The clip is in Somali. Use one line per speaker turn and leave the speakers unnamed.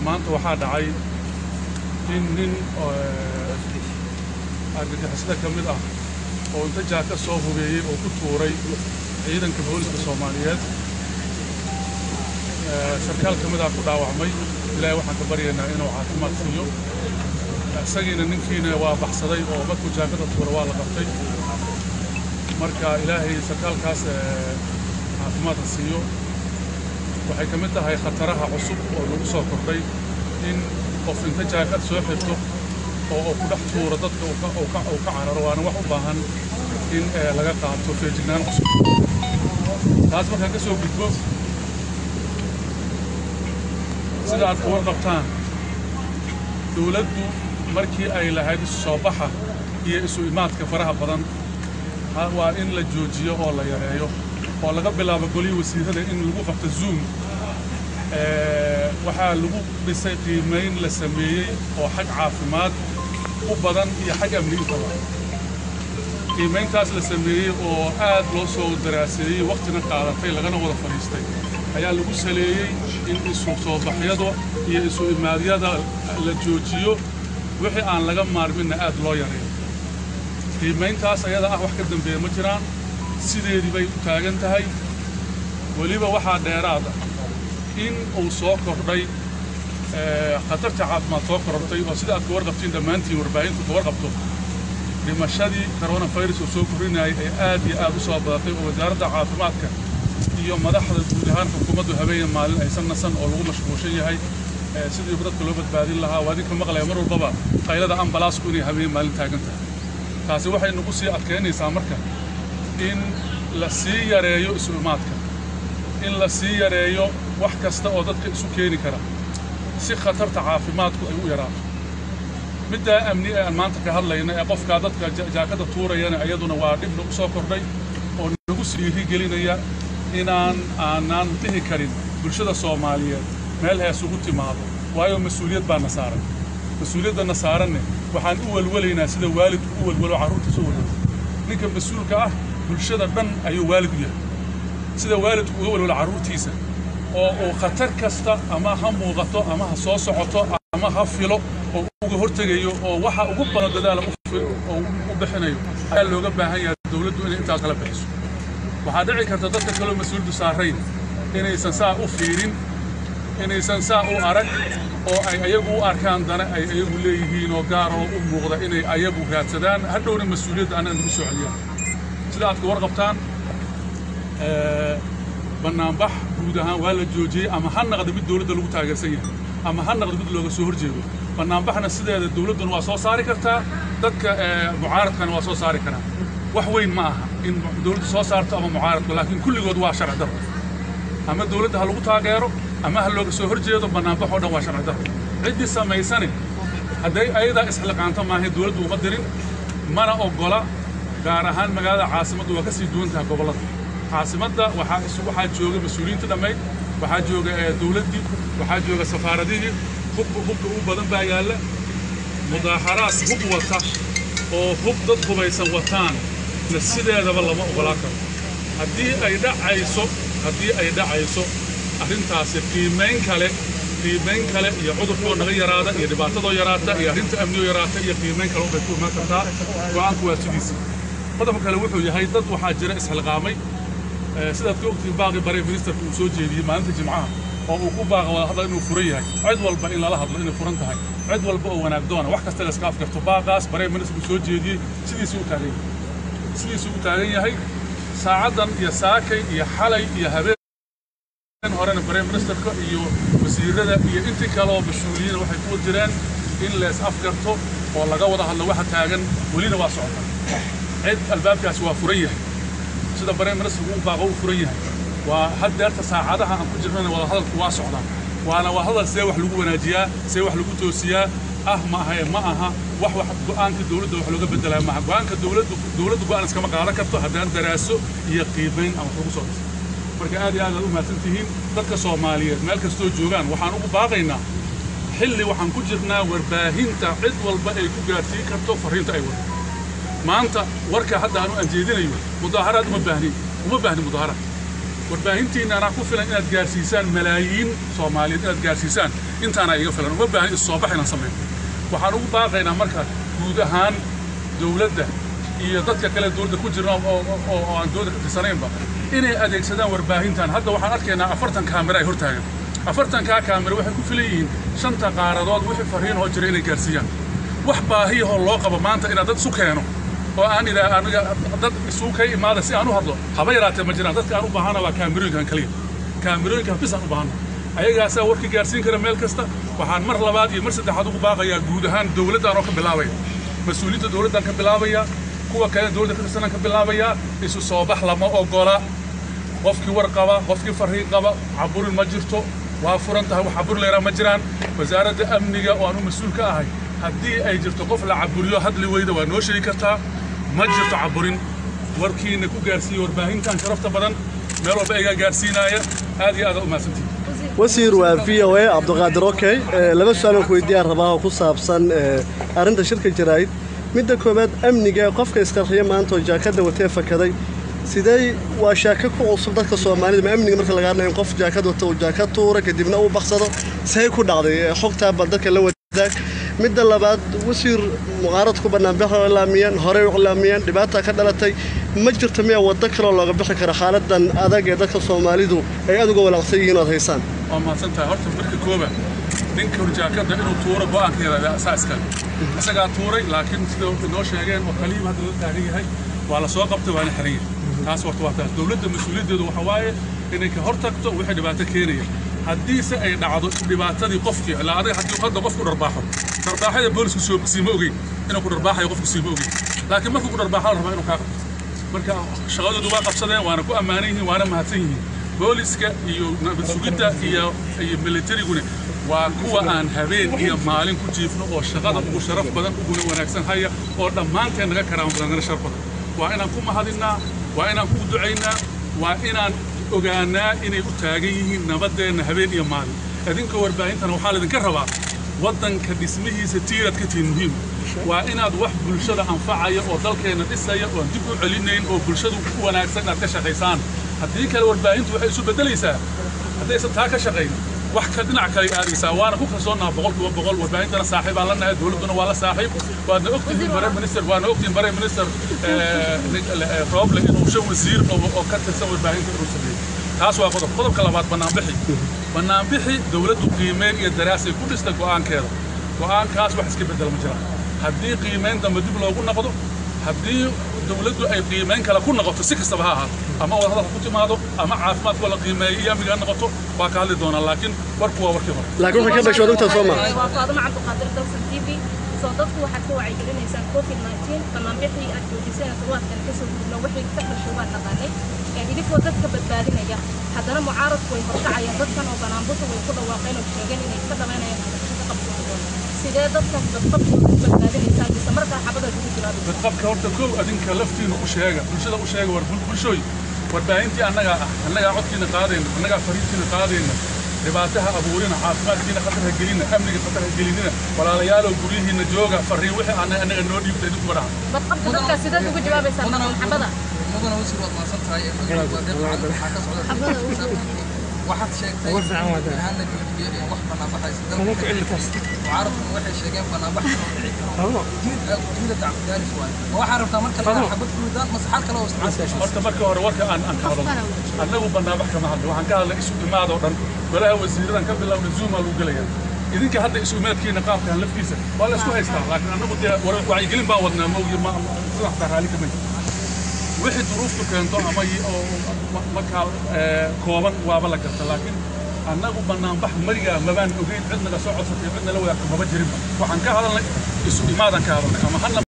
maanta waxaa dhacay in nin argagixisada ka mid ah oo inta jaaka soo hubeeyey oo ku tuuray ciidanka booliska soomaaliyeed sarkaal ka mid ah ku dhaawacmay ilaahay waxaan ka baryaynaa inuu caafimaad siiyo isagiina ninkiina waa baxsaday oo markuu jaakada tuura waa la qabtay marka ilaahay sarkaalkaas caafimaadka siiyo waxay ka mid tahay khataraha cusub oo lagu soo kordhay in qof inta jaakad soo xirto oo uu ku dhex tuuro dadka uu ka cararo waana wax u baahan in laga qaato feejignaan cusub taas markaan ka soo gudbo sida aad ka warqabtaan dowladdu markii ay lahayd isu soo baxa iyo isu imaadka faraha badan waa in la joojiyo oo la yareeyo oo laga bilaabo golihii wasiirada in lagu qabto zoom waxaa lagu dhisay qiimayn la sameeyey oo xag caafimaad u badan iyo xag amni intaba qiimayntaas la sameeyey oo aad loo soo daraaseeyey wakhtina qaadatay lagana wada fadhiistay ayaa lagu saleeyey in isu soo baxyada iyo isu imaadyada la joojiyo wixii aan laga maarminna aad loo yareeyo qiimayntaas ayada ah wax ka dambeeya ma jiraan sideedii bay u taagan tahay weliba waxaa dheeraada in uu soo kordhay khatarta caafimaad soo korortay oo sida aad ka warqabtiin dhammaantiin warbaahintu ka warqabto dhimashadii coronafirus oo soo kordhinayay ay aad iyo aad u soo badatay oo wasaaradda caafimaadka iyo madaxda guud ahaan xukuumaddu habeen maalin aysan nasan oo lagu mashquulshan yahay sidii dadka loo badbaadin lahaa waa idinka maqlaya mar walbaba qaylada ambalaasku inay habeen maalin taagan tahay taasi waxay nagu sii adkaynaysaa marka in la sii yareeyo isu imaadka in la sii yareeyo wax kasta oo dadka isu keeni kara si khatarta caafimaadku ay u yaraato middaa amni ee aan maanta ka hadlayna ee qofkaa dadka jaakada tuurayana iyaduna waa dhibna u soo kordhay oo nagu siiri gelinaya inaan aanaan dhihi karin bulshada soomaaliyeed meel hees ugu timaado waayo mas-uuliyad baa na saaran mas-uuliyadda saaranne waxaan u welwelaynaa sida waalidku u welwelo carruurtiisa u welwelo ninka mas-uulka ah bulshada dhan ayuu waalid u yahay sida waalidku uga welwelo carruurtiisa oo uu khatar kasta ama ha muuqato ama ha soo socoto ama ha filo oo uga hortegayo oo waxa ugu badan dadaala oo u bixinayo ayaa looga baahan yahay dowladdu inay intaa kala bixiso waxaa dhici karta dadka kaloo mas-uuldu saarayn inaysan saa u fiirin inaysan saa u arag oo ay ayagu u arkaan dana ay ayagu leeyihiin oo gaaroo u muuqda inay ayagu raadsadaan hadhowna mas-uuliyadda anaa nagu soo celiyaan sida aad ka warqabtaan bannaanbax guud ahaan waa la joojiyey ama ha naqda mid dowladda lagu taageersan yahay ama ha naqda mid looga soo horjeedo bannaanbaxna sideeda dowladduna waa soo saari kartaa dadka mucaaradkana waa soo saari karaa wax weyn ma aha in dowladdu soo saarto ama mucaaradku laakiin kulligood waa sharci darro ama dowladda ha lagu taageero ama ha looga soo horjeedo bannaanbax oo dhan waa sharci darro ciddii samaysane hadday ayadaa isxilqaanto maahay dowladdu uma dirin mana oggola gaar ahaan magaalada caasimaddu waa ka sii duwan tahay gobollada caasimadda waxaa isu waxaa jooga mas-uuliyiinta dhammayd waxaa jooga dowladdii waxaa jooga safaaradihii hubka hubka ugu badan baa yaalla mudaaxaraad hub wata oo hub dad hubaysan wataan na sideedaba lama oggolaa karo haddii ay dhacayso haddii ay dhacayso arrintaasi qiimayn kale qiimayn kale iyo cudurkoo naga yaraada iyo dhibaatadoo yaraata iyo arrinta amniyoo yaraata iyo qiimayn kale unbay ku imaan kartaa go'aanku waa sidiisii qodobka kale wuxuu yahay dad waxaa jira isxilqaamay sidaad ka ogtiin baaqi bare ministerka uu soo jeediyey maalinta jimcaha oo uu ku baaqa wada hadla inuu furan yahay cid walba in lala hadlo inay furan tahay cid walba oo wanaag doona wax kasta la iska afgarto baaqaas bare ministerku soo jeediyey sidiisuu u taagan yahay sidiisuu u taagan yahay saacaddan iyo saakay iyo xalay iyo habeen horena bare ministerka iyo wasiirada iyo intii kale oo mas-uuliyiina waxay ku jireen in lees afgarto oo laga wada hadlo waxa taagan welina waa socota cid albaabkaasi waa furan yahay sida bare ministarku u baaqo u furan yahay waa haddeerta saacadaha aan ku jirnana wada hadalku waa socdaan waana waa hadal see wax lagu wanaajiyaa see wax lagu toosiyaa ah ma aha ma aha wax wax go'aanka dowladda wax looga bedelaya maaha go'aanka dowladdu dowladdu go'aan iskama qaadan karto haddaan daraaso iyo qiimayn ama lagu soo dhiso marka aad iyo aad aad u mahadsan tihiin dadka soomaaliyeed meel kastoo joogaan waxaan ugu baaqaynaa xilli waxaan ku jirnaa warbaahinta cid walba ay ku gaarsiin karto farriinta ay wado maanta warka hadda aanu aan jeedinayo mudaaharaad uma baahnin uma baahni mudaaharaad warbaahintiinna anaa ku filan inaad gaarsiisaan malaayiin soomaaliyeed inaad gaarsiisaan intaana iga filan uma baahan is soo bax inaan sameyn waxaan ugu baaqaynaa marka guud ahaan dowladda iyo dadka kale dowladda ku jirna oo aan dowladda ka tirsanaynba inay adeegsadaan warbaahintan hadda waxaan arkaynaa afartan kaamira ay hortaagan afartankaa kaamira waxay ku filan yihiin shanta qaaradood wixii fariinoo jira inay gaarsiiyaan wax baahiyahoo loo qabo maanta inaad dad isu keeno oo aan idhaa aniga dad isugu ka imaada si aan u hadlo haba yaraatee ma jiraan dadka aan u baahana waa kaamirooyinkan kaliya kaamirooyinkan bis aan u baahana ayagaasaa warka gaarsiin kara meel kasta waxaan mar labaad iyo mar saddexaad ugu baaqayaa guud ahaan dowladdan oo ka bilaabaya mas-uuliyiinta dowladdan ka bilaabaya kuwa kale dowladda ka tirsanan ka bilaabaya isu soo bax lama ogola qofkii war qaba qofkii fariin qaba caburin ma jirto waa furan tahay wax cabur leeraa ma jiraan wasaaradda amniga oo aan u mas-uul ka ahay haddii ay jirto qof la caburiyo hadli weyda waa noo sheegi kartaa ma jirto caburin warkiina ku gaarsiiya warbaahintan sharafta badan meel walba igaa gaarsiinaaya aad iyo aada u mahadsantihin
wasiir waa v o a cabdiqaadir okey laba su-aalan ku weydiiyaan rabaa oo ku saabsan arrinta shirka jaraa'id midda koowaad amniga qofka isqarxiya maanta oo jaakadda watee fakaday sidee waa shaaka ku cusub dadka soomaalida ma amniga marka laga hadlayo in qof jaakad wata uu jaakad tuura kadibna uu baksado see ku dhacday xogtaa bal dadka la wadaag midda labaad wasiir muqaaradku banaanbaxa ilaamiyeen horey u ilaamiyeen dhibaata ka dhalatay ma jirto miyaa waddo kaloo looga bixi kara xaaladan adag ee dadka soomaalidu ay aad uga walaaqsan yihiin ood haysaan
waa mahadsan tahay horta marka kooba ninka horjaakadda inuu tuuro go'aankeeda asaa iskale isagaa tuuray laakiin sida inoo sheegeen oo kaliiba hadda la taagan yahay waa la soo qabtay waana xiran yahay taas horta waa taas dowladda mas-uuliyaddeedu waxa waaye inay ka hor tagto wixii dhibaato keenaya haddiise ay dhacdo dhibaatadii qofkii ilaa adiga haddii hadda qofku dharbaaxo dharbaaxada boolisku soo siima ogeyn inuu ku dharbaaxayo qofku siima ogeyn laakiin markuu ku dharbaaxo la rabaa inuu kaa qabto marka shaqadoodu waa qabsadeen waana ku ammaanan yihiin waana mahadsan yihiin booliska iyo nabad sugidda iyo iyo militariguna waa kuwa aan habeen iyo maalin ku jiifno oo shaqada ugu sharaf badan uguna wanaagsan haya oo dhammaanteen naga karaama badan naga sharaf badan waa inaan ku mahadinnaa waa inaan ku ducaynaa waa inaan ogaanaa inay u taagan yihiin nabaddeenna habeen iyo maalin idinka warbaahintana waxaa laydinka rabaa waddanka dhismihiisa tiiraad ka tihiin muhiim waa inaad wax bulshada anfacaya oo dalkeenna dhisaya oon dib u celinayn oo bulshadu u wanaagsan inaad ka shaqaysaan haddii kale warbaahintu waxay isu beddelaysaa haddaysan taa ka shaqayn wax ka dhinac kale aadaysaa waana ku kalsoonaha boqolkiiba boqol warbaahintana saaxiibaan la nahay dowladduna waa la saaxiib waadna ogtihiin bare minister waana ogtihiin bare minister rooble inuu shan wasiir oo ka tirsan warbaahinta inuu sameeyey taas waa qodob qodobka labaad bannaanbixi bannaanbixi dowladdu qiimeyn iyo daraasay ku dhistay go'aankeeda go'aankaas wax iska beddela ma jiraan haddii qiimeyn dambe dib loogu noqdo haddii dowladdu ay qiimeyn kale ku noqoto si kastaba ha ahaato ama wadahadal ku timaado ama caafimaadka la qiimeeyo iyo amniga ha noqoto waa ka hadli doonaa laakiin warku waa warkii hore
laakiin waxay ka dhashay wadogta soo maa
waa faaduma cabdiqaadir dalsan t v soo dadku waxaad ka wacyigelinaysaan covid 19 banaanbixii aad joojiseen toddobaadkan kasoo gudubna wixii ka dhashay waa naqaanay idinkoo dadka badbaadinaya haddana mucaaradku way horkacayaan dadkan oo banaanbuxu way ku dhawaaqeen oo sheegeen inay ka dhameynayaan ka qabsan sidee dadkan badqabkooda ku badbaadinaysaan mise markaa xabadaad ugu jiraan
badqabka horta kow adinka laftiina u sheega bulshada u sheega war bulshooy warbaahintii annagaa ah annagaa codkiina qaadayna annagaa fariintiina qaadayna dhibaataha abuurina caafimaadkiina khatar ha gelina amniga khatar ha gelinina walaalayaalow guryihiina jooga fariin wixii annaga annaga noo dhiibta idinku dhaca
badqabka dadkaa sideed ugu jawaabaysaan maxamada
mudana wasiir waad mahadsan tahay waxaa ka socda waxaad sheegtay ahaan la joojiyey ee wax banaanbaxaysa mucaaradkuna waxay sheegeen banaanbax inuu dhici karo diida tacbudaaris waaye ma waxaa rabtaa marka laga xabad ku ridaan mase xal kale oo isticmaasha
horta marka hore warka aan aan ka hadlo annagu banaanbax kama hadlo waxaan ka hadlay isu imaadoo dhan golaha wasiiradan ka bilowna zoom aa lagu gelaya idinka hadda isu imaadkiina qaabkan laftiisa waa la isku haystaa laakiin annagu dee wacyigelin baan wadnaa maogi ma sidan xataa raali kamay wixii duruuftu keento ama markaa kooban waaba la garta laakiin annagu banaanbax marigaa mabaan ogeyn cid naga soo codsatay cid nala wadaagto maba jirinba waxaan ka hadalnay isu imaadan ka hadalnay ama hana